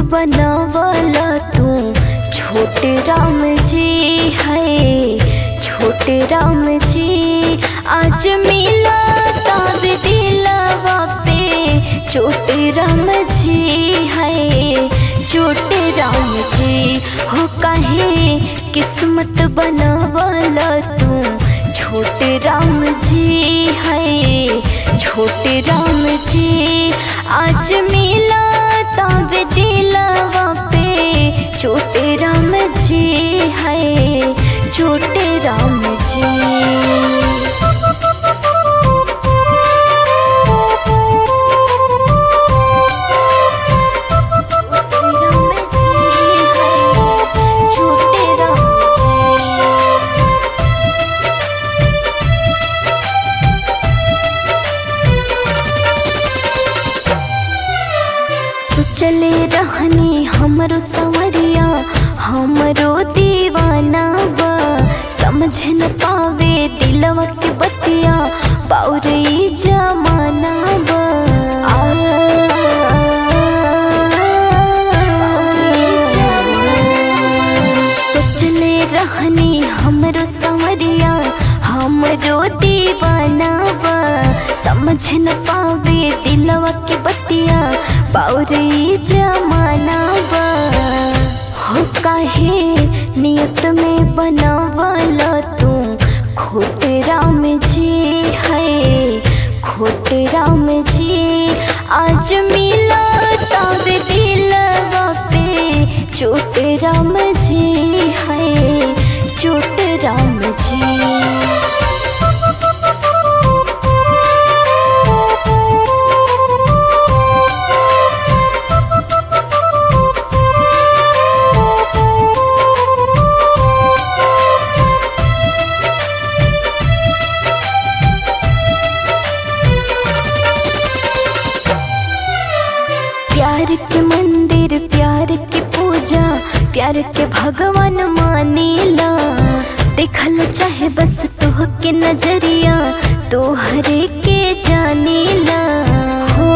बनावला तू छोटे राम जी है छोटे राम जी आज मिला तब दिलवा पे छोटे राम जी है छोटे राम जी हो कहे किस्मत बनावला तू छोटे राम जी है छोटे राम जी आज मिला तब दिलवा पे छोटे राम जी है छोटे राम जी राम जी है छोटे राम जी सोचले रहनी हमरो संवरिया हमरो दीवाना बा समझ न पावे दिलवा के बतिया बाउरे जमाना बा आ, बाउरे जमाना। सोचले रहनी हमरो संवरिया हमरो दीवाना बा समझ न पावे दिलवा के बतिया बाउरे जमाना बा हो काहे नियत में बनावला तू खोटे राम जी है खोटे राम जी आज मिला तब दिलवा पे छोटे राम जी है छोटे राम जी प्यार के मंदिर प्यार की पूजा प्यार के भगवान मानीला देखल चाहे बस तोह के नजरिया तोहरे के जानीला हो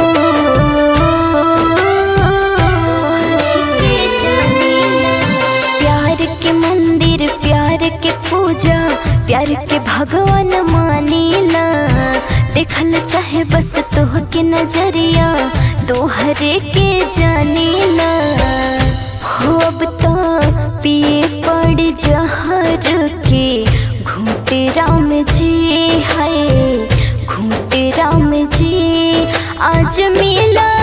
के जानीला। प्यार के मंदिर प्यार के पूजा प्यार के भगवान मानीला देखल चाहे बस तोह के नजरिया तोहरे के जानीला हो अब तो पिए पड़ जहर के घूटे राम जी है घूटे राम जी आज मिला